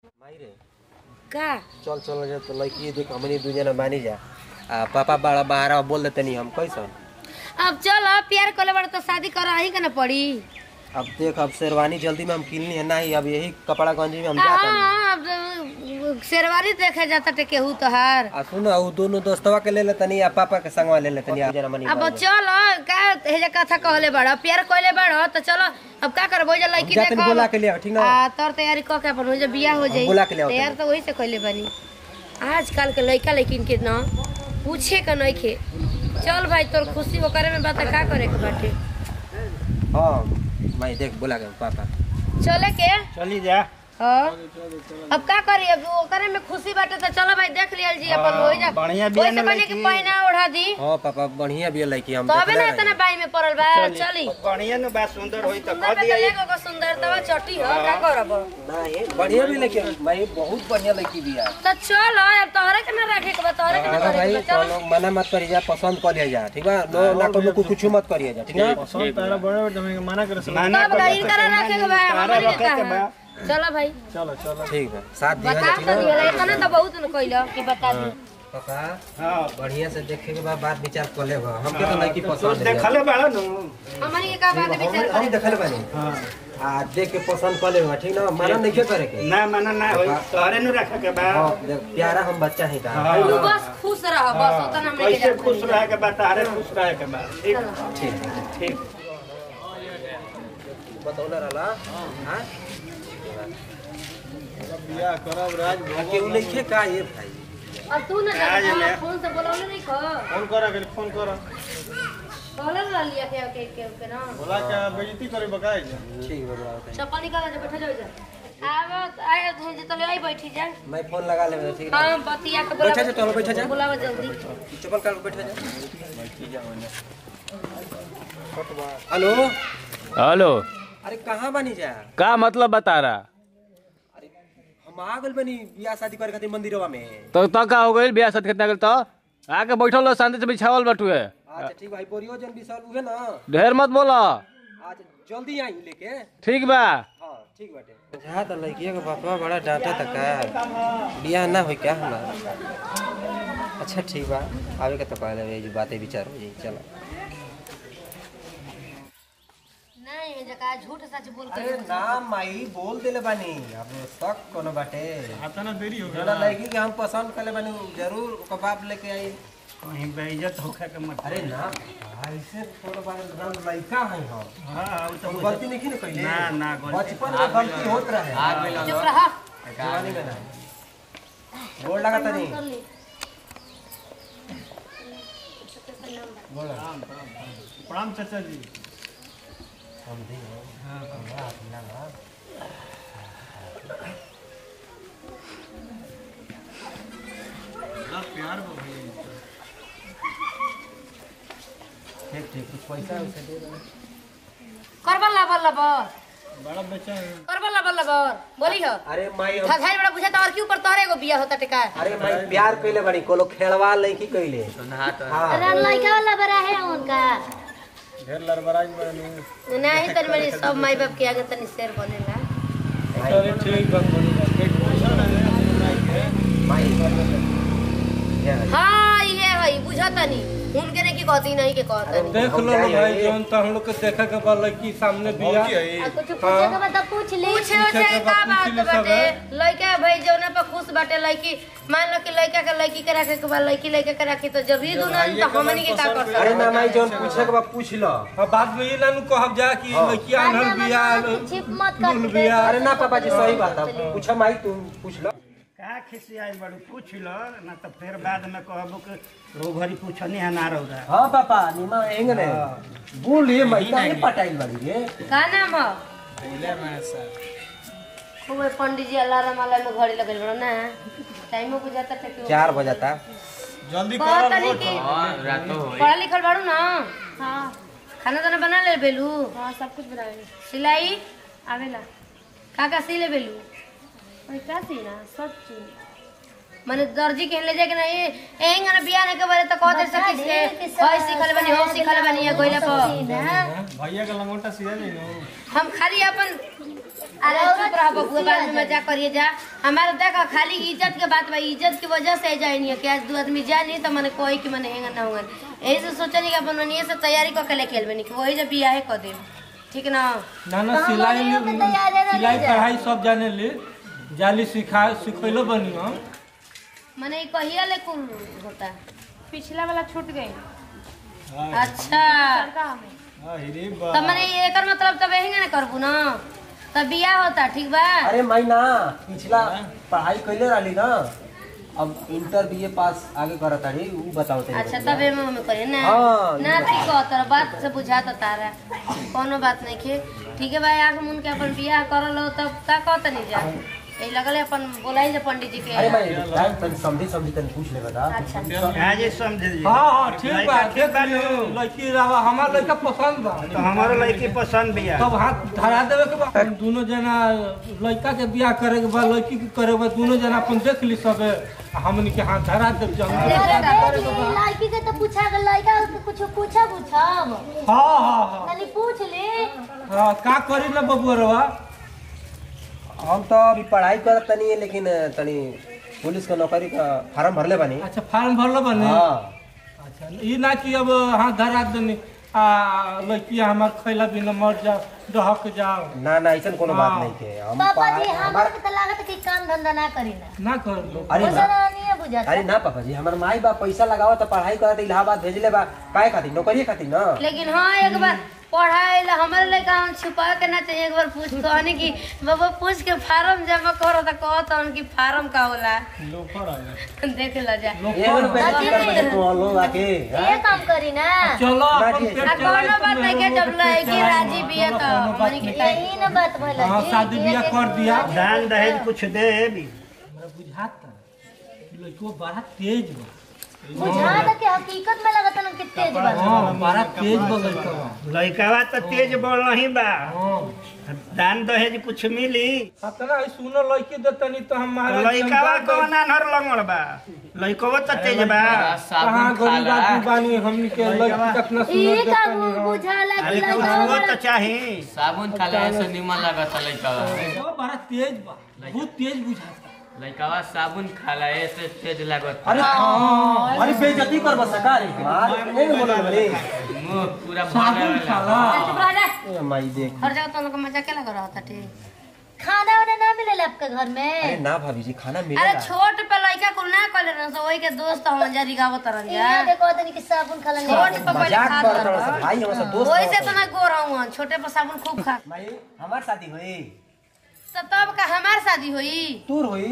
माई रे का चल चल जा तो लड़की देख हमनी दू जना बानी जा आ पापा बड़ा बाहर बोल देते नहीं हम कैसन अब चल प्यार करे बड़ा तो शादी कर ही के ना पड़ी अब देख अब शेरवानी जल्दी में हम किनली है नहीं अब यही कपड़ा गंजी में हम जाते हैं हाँ अब शेरवानी देखे जाता टे केहू तोहार आ सुन उ दोनों दोस्तवा के ले लेतनी आ पापा के संगवा ले लेतनी आ जना मनी अब चल का हेजा कथा कहले बड़ा प्यार कहले बड़ा तो चलो अब का करबो जे लड़की जाते देखो बोला के लिए ठीक ना आ तोर तैयारी क के अपन हो जे बियाह हो जाई बोला के ले आओ तैयार तो वही से कहले बानी आजकल के लड़का लड़किन के ना पूछे का नहीं खे चल भाई तोर खुशी ओकरे में बात का करे के बाटे हां माई देख बोला के पापा चले के चली जा हाँ अब का करी अब ओकरे में खुशी बाटे तो चलो भाई देख लियल जी अपन हो जा बढ़िया बिया ओइसे न बने के लड़की। पहिना ओढ़ा दी हां पापा बढ़िया भी लड़की हम तबे देखले ना रही। इतना बाई में पड़ल बा चली बढ़िया नु बात सुंदर होई तो सुंदर कह पे दिया तो एगो को सुंदरता चटी हो का करब नहीं बढ़िया भी लड़की माई बहुत बढ़िया लड़की भी है तो चल अब तोहरे के ना रखे के बा तोहरे के ना अरे करे भाई के बा चल चलो मना मत करिए जा पसंद कर लिया जा ठीक बा नो ना कोनो को कुछ मत करिए जा ठीक ना तारा बड़े बड़े जमे मना करे माना तब गईन करा रखे के बा हमारे के रखे के बा। कहा चलो भाई चलो चलो ठीक बा साथ दिया बता जा ठीक तो ना दिया इतना तो बहुत न कइलो कि बता दी पापा हां बढ़िया से देखे के बाद बात विचार कर ले हमके तो लड़की तू पसंद है देखले बाड़ा नु हमारी के का बात विचार हम देखले बानी आ देख के पसंद कर ले ठीक ना मना नहीं करे के ना माना ना होई तोहरे नु रखे के बा हाँ, देख, प्यारा हम बच्चा है का हाँ। तू बस खुश रह बस उतना हमरे के कैसे जा खुश रहे के बा तारे खुश रहे के बा ठीक ठीक है ठीक बतौले रहला हां बियाह करब राज केहू नहीं का ये भाई अब तू ना आज जा मैं- फोन से बोलौले नहीं खो फोन करा के फोन करा बोलले ला लिया के के के के ना बोला क्या बेइज्जती करे बकाए जा ठीक है बड़ा चप्पल निकाल जा बैठा जाओ जा आब आए थे जे तले आई बैठी जा मैं फोन लगा ले ठीक है हां बतिया के बोला बैठा जा, चलो, बैठा जा। बुलावा जल्दी चप्पल काट के बैठ जा हेलो हेलो अरे कहाँ बनी जा का मतलब बता रहा अरे हम आ गइल बनी बियाह शादी करे खातिर मंदिरवा में तो तो का हो गइल बियाह शादी कितना गइल तो आके बैठल रहो शांति से बिछावल बटुए अच्छा ठीक भाई बोरियो जन विशाल उहे ना ढेर मत बोला आज जल्दी आई लेके ठीक बा हाँ ठीक बाटे जा तो लड़किया के बापा बड़ा डांटा था का बियाह ना होई क्या हमारा अच्छा ठीक बा आवे के तो कह देबे जो बातें विचार हो जाई चलो नहीं जका झूठ सच बोल के अरे ना माई बोल देले बानी अब शक कोनो बाटे आता ना देरी हो जोना लड़की के हम पसंद करले बानी जरूर ओकर बाप लेके आई कहीं बेइज्जत होखे के मत अरे ना भाई से थोड़ा बार हम लड़का है हम हां उ तो हम गलती नहीं की ना कइले ना ना गलती बचपन में गलती होत रहे चुप रहा जवानी में ना गोड़ लगा तनी कर ली प्रणाम चाचा जी हम दी हां हां ना ना प्यार हो गई ठीक ठीक कुछ पैसा उसे दे दो करबल लबर लबर बड़ा बच्चा है करबल लबर लबर बोली हो अरे माई हम घाघाई बड़ा पूछा और के ऊपर तोहरे एगो बिया होता टेका अरे माई प्यार कइले बानी कोनो खेलवा लड़की कइले हां लड़का वाला बड़ा है उनका ढेर लड़बड़ाई बनी नहीं तनी मेरी सब माई बाप के आगे तनी शेर बनेला चलिए ठीक बा माई क्या है? हाँ ये है बुझा तनी उनके ने की कहती नहीं के कहता नहीं देख लो ना भाई जौन तो हम लोग के देखे के बा लड़की सामने बिया आ कुछ पूछे के बता पूछ ले पूछे पूछे उछे के का बा, बात पूछ ले बाटे सब लड़का भाई जौना पर खुश बाटे लड़की मान लो कि लड़का के लड़की के रखे के बा लड़की लड़का के रखी तो जब ही दुना तो हमनी के का कर अरे ना माई जौन पूछे के बा पूछ लो अब बाद में ये लानू कहब जा कि लड़की आनल बिया छिप मत लूल बिया अरे ना पापा जी सही बात है पूछा माई तुम पूछ लो का खिसियाई बड़ू पूछ लो ना तो फिर बाद में कहबो कि रो घरी पूछनी है ना रौदा हाँ पापा निमा एंग ने बोलिए माई का पटाइल बाड़ी रे का नाम हो खूब पंडित जी अलार्म वाला में घड़ी लगल बड़ो ना टाइमो को जाता थे क्यों चार बजाता जल्दी बहुत करो तनी की पढ़ा लिखल बाड़ू ना हाँ खाना दाना बना ले बेलू हाँ सब कुछ बना सिलाई आवेला का का सी ले बेलू का सी ना सब चीज माने दर्जी के ले जाके नहीं एंग ना बियाह के बारे तो कहते सकी से होय सिखल बनी हो सिखल बनी या कोइला पर भैया का लंगोटा सिया नहीं नो हम खाली अपन अरे चुप रह बबुआ बाद में मजाक करिए जा हमारा देखो खाली इज्जत के बात बा इज्जत की वजह से जाए नहीं है कि आज दो आदमी जानी तो मैंने कोई कि मैंने हेंगा ना होगा यही से सोचनी कि अपन मनिए से तैयारी करके लेके खेलबे नहीं कि वही जब बियाह कर दे ठीक ना ना ना सिलाई सिलाई कढ़ाई सब जाने ली जाली सिखा सिखैलो बनी हम मैंने ये कहिया ले कुल होता पिछला वाला छूट गई अच्छा अरे तो मैंने ये एकर मतलब तब हेंगा ना करबू ना तब बियाह होता ठीक बा अरे मैना पिछला पढ़ाई कैले रहली ना अब इंटर बीए पास आगे करत तारी ऊ बताओ तनी अच्छा तब एमे हमें करिए ना हाँ, ना ठीक हो तर बात से बुझाता तारा कोनो बात नहीं खे ठीक है भाई आगे मुन के अपन बियाह करल हो तब का कहत नहीं जा ए लगले अपन बोलाई ले पंडित जी अरे के मैं टाइम तनी समझी समझी तनी पूछ ले बता अच्छा आज ये समझ लीजिए हाँ हाँ ठीक बा लड़का ठीक देख बा लियो नु। लड़की रहा हमार लड़का पसंद बा तो हमारो लड़की पसंद भी है तब हाथ धरा देवे के बा हम दोनों जना लड़का के बियाह करे के बा लड़की के करे के बा दोनों जना अपन देख ली सबे आ हमनी के हाथ धरा देव जम लड़की के तो पूछा गल लड़का के कुछ पूछा पूछब हाँ हाँ हाँ तनी पूछ ले हाँ का करी ना बबुआ रवा हम तो अभी पढ़ाई करत तनी लेकिन तनी पुलिस के नौकरी का फार्म भरले बानी अच्छा फार्म भरलो बने हाँ अच्छा ई ना कि अब हाथ धरा देनी आ लड़की हमार खैला बिना मर जाओ डहक जाओ ना ना ऐसा कोनो बात हाँ। नहीं के हम पापा जी पढ़ाई- हमारे हमार के तो लागत कि काम धंधा ना करी ना ना कर लो अरे मुझे ना नहीं है बुझाता अरे ना पापा जी हमार माई बाप पैसा लगावत तो पढ़ाई करत इलाहाबाद भेजले बा काहे खातिर नौकरी खातिर ना लेकिन हाँ एक बार पढ़ाई ला हमारे लेके हम छुपा के ना चाहिए एक बार पूछ कहने की बाबा पूछ के फार्म जमा करो तो कहो तो उनकी फार्म का होला देख ला जा एगो रुपया की कर बजे तू लोग आके हाँ? ये काम करी ना चलो अपन बाकी- पेट आ चलाई कोनो तो बात नहीं के मेहरो जब के पेट लड़की चलाई, राजी बिया तो कोनो बात मनी के नहीं। टाइम यही ना बात भला हाँ जी शादी बियाह कर दिया दान दहेज कुछ दे भी हमरा बुझाता कि लड़को बड़ा तेज बा बुझाता कि हकीकत में लगता ना कि तेज बा हाँ बड़ा तेज बा लड़का लड़कावा तो तेज बढ़ ही बा हाँ दान दहेज कुछ मिली अतना ही सुनो लड़की देतनी तो हम तो महाराज लड़कावा कौन अनहर लंगड़ बा लड़कवा तो तेज बा कहाँ गरीब आदमी बानी हमनी के लड़की कितना ये सुंदर का देतनी हम बुझाला कि अरे कुछ लड़का हुआ तो चाही साबुन खाला से निमन लागत लइका लड़का बड़ा तेज बा बहुत तेज बुझाता लइकावा साबुन खाला ऐसे तेज लागत अरे अरे बेइज्जती कर बस का रे मार नहीं बोल रे मुंह पूरा साबुन भरल खाला चुप रह जा ए माई देख हर जगह तो लोग मजा क्या लग रहा था ठीक खाना वाना ना मिले आपके घर अरे में ना भाभी जी खाना अरे मिलेगा छोट पे लड़का कुल ना कले रह सो वही के दोस्त हम जा रिगावत तरन जा यहाँ देखो तनी कि साबुन खाला छोट नहीं पे पहले मजाक खा कर रहा है भाई हमारा दोस्त वही से हमारा तो मैं गो रहा हूँ छोटे पर साबुन खूब खा भाई हमार शादी हुई तो तब का हमार शादी हुई तूर हुई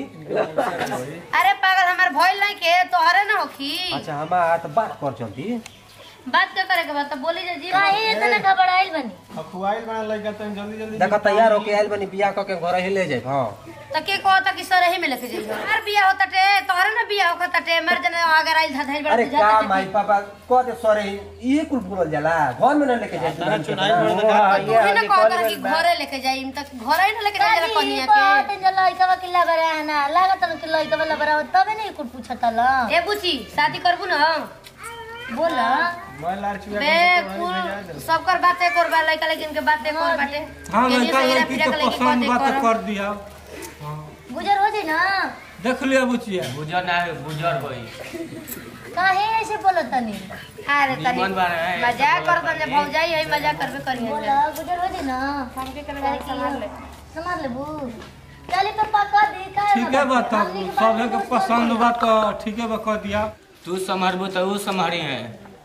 अरे पागल हमार भइल नहीं के तोहरे ना होखी अच्छा हमार तो बात कर चलती बात क्या करे के बात तो बोली जा जी काहे इतना घबराइल बनी देखो तैयार होके आइल बनी बियाह करके घर ही ले जाए हाँ तो के कहता कि सर ही में लेके जाइए हमार बियाह होता टे तोहरे ना बियाह होता टे मर जने अगर आइल था धइल अरे बड़ा का माई पापा कहते सरे ये कुल भूल जाला घर में ना लेके जाए तू ही ना कहता कि घरे लेके जाइम तक घरे ही ना लेके जाइला काहे कनिया बात के जो लड़का वा किला बरा है ना लागत ना कि लड़का वाला बरा हो तबे नहीं कुछ पूछता ला ए बुची शादी करबू ना बोला बे कुल सबकर बात एक और बा लइका लेकिन के बात एक और बाटे हाँ केनी लड़का से हेरा लड़की फेरा के के लइकी पसंद बात बा एक तो कर कर दिया गुजर हो जाए ना देख लिया बुचिया बुझर ना है बुझर होई काहे ऐसे बोलत तनी अरे तनी निमन बारे है। मजाक करत ने भौजाई है मजाक करबे करिए बोला गुजर हो जाए ना हमके करे संभाल ले संभाल लेबू चली तो पका दी का ठीक है बा तब सबे के पसंद बा तो ठीक है बा कर दिया तू संभरबू तो ऊ संभरी है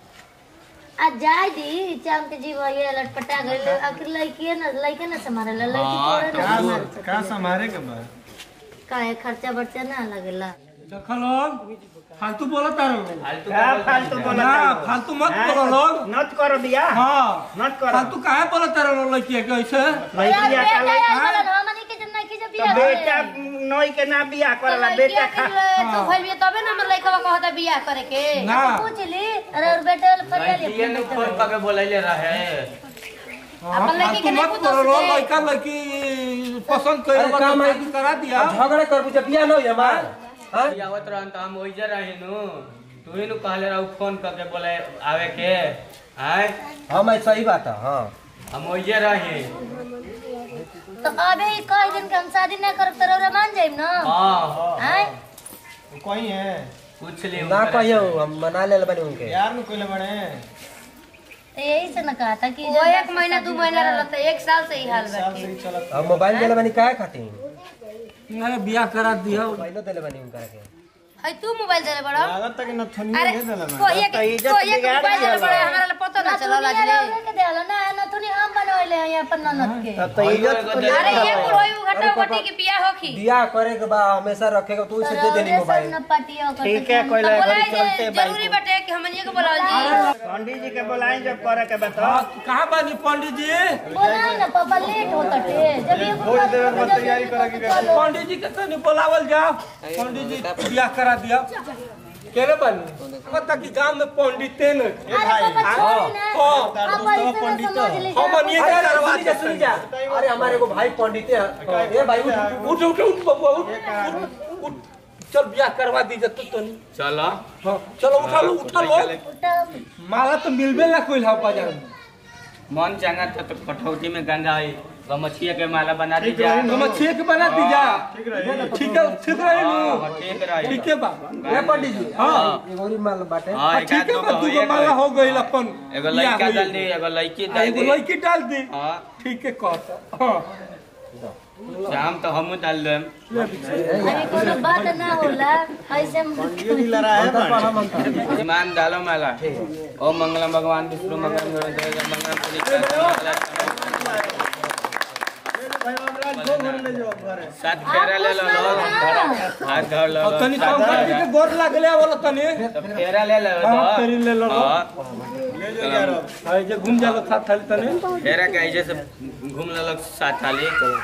आ जाय दी चाम के जीव ये लटपटा गइल आखिर लड़की ना लड़के ना संभाले लड़की हाँ, थोड़े ना संभाल सके का संभारे के बा काहे खर्चा बर्चा ना लगेला देख लोग फालतू बोला तार लोग फालतू क्या फालतू बोला ना फालतू मत बोलो लोग नत कर दिया हाँ नत कर फालतू काहे बोला तार लोग लड़की के ऐसे यार लड़किया बेटा का यार बोला ना हमनी के जब नहीं के जब तो बियाह बेटा नई के ना बियाह करला बेटा खा तू भइल बिया तबे ना हमर लइका कहता बियाह करे के ना पूछ ली अरे और बेटा वाला फरिया लड़किए ले ने फोन करके बोलैले रहे अपन लड़की के फालतू नहीं मत पूछो बोलो से। लड़का लड़की पसंद कर अरे काम है कि- करा दिया अब झगड़ा कर जब बियाह न होई हमार हाँ आवत रहन तो हम ओइजे रही नु तू ही नु कहले रहू फोन करके बोले आवे के आय हाँ मैं सही बात है हाँ हम ओइजे रही तो अबे ही कह दिन के हम शादी ना करब तो रौरा मान जाइब ना हाँ आय कोई है पूछ ले ना कहियो हम मना ले बनी उनके यार नु कोई बड़े तो यही से ना कहा था कि वो एक महीना दू महीना रहल त एक साल से ही हाल बाटे अब मोबाइल देले बनी काहे खातिर अरे बियाह करा दिया मोबाइलो देले बनी उनका के है तू मोबाइल देले बड़ा लागत तक न थोनी अरे दे देला को ये को ये मोबाइल देले बड़ा हमरा ला पता ना चलल आज रे के देला ना ना तूने हम बनवले हैं अपन ननद के तो इज्जत तो ले अरे ये कुल होई उ घटा घटी के बियाह होखी बियाह करे के बा हमेशा रखेगा तू इसे दे देनी मोबाइल न पटिया कर ठीक है कोई तो ले बोलाई चलते जे बाइक जरूरी बाटे कि हमनिए के बोलाल जी पंडित जी के बुलाएं जब करे के बता हाँ, कहाँ बानी पंडित जी बोला ना पापा लेट होता टे जब ये भोज देवे के तैयारी करा के पंडित जी के तनी बुलावल जाओ पंडित जी बियाह करा दिया केरे बानी कहता कि गांव में पंडिते न अरे पापा छोड़ ना हाँ, आप ऐसे ना समझ ले हम बनिए के करवा सुनी जा सुनी जा अरे हमारे को भाई पंडित है ए भाई उठ उठ उठ उठ बबुआ उठ उठ, उठ चल बियाह करवा दीजिए तो तनी चलो हाँ, चलो उठा लो उठा लो उठा माला तो मिलबे ना कोई हा बाजार में मन चंगा था तो कठौती में गंगा आई गमछिया के माला बना दी जा हम छेक बना दीजा ठीक है ठीक रहे हाँ, नु ठीक रही ठीक है बा ए पंडित जी हाँ एगो और माल बाटे हाँ हाँ, एक ठीक है दो बा गो दू होइए गो माला गइल। हो गई अपन एगो बियाह लड़का होई। डाल दी एगो लड़की आ, डाल एगो दी लड़की डाल दी हाँ ठीक है कहता हाँ शाम तो हम डाल देम अरे कोनो बात ना होला ऐसे ईमान डालो माला ओम मंगलम भगवान विष्णु मंगलम गरुड़ मंगलम पुनीत सात फेरा ले लो लो हाथ धर लो और तनी शंकर जी के गोर लागले वाला तनी तो फेरा ले लो हाँ, फेरी ले लो। हाँ। हाय जे घूम जालो था थाली तनी फेरा के ऐसे से घूम ले लो सात थाली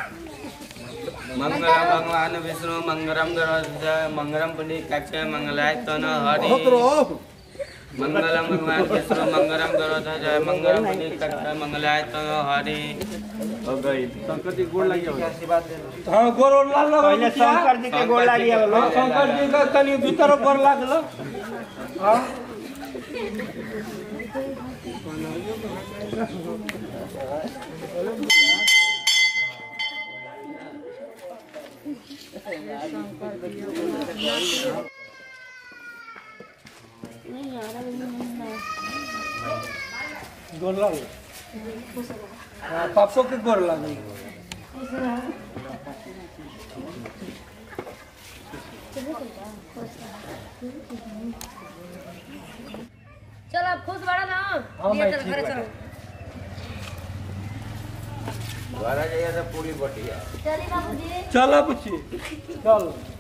मंगलम भगवान विष्णु मंगलम गरुड़ मंगलम पुनीत कच्चे मंगलाय तन हरि मंगलम भगवान विष्णु मंगलम गरुड़ जय मंगलम पुनीत कच्चे मंगलाय तन हरि हो गई हाँ गोर और लाल लो पहले शंकर जी के गोड़ लागिया हाँ, शंकर जी का तनी भीतर गोर लागलो हाँ गोर लागलो हाँ पापो के गोर लागलो चल अब खुश बड़ा ना हाँ, बियाह भाई, चल ठीक घरे बाटे। चलो चली बाबूजी चल अब चल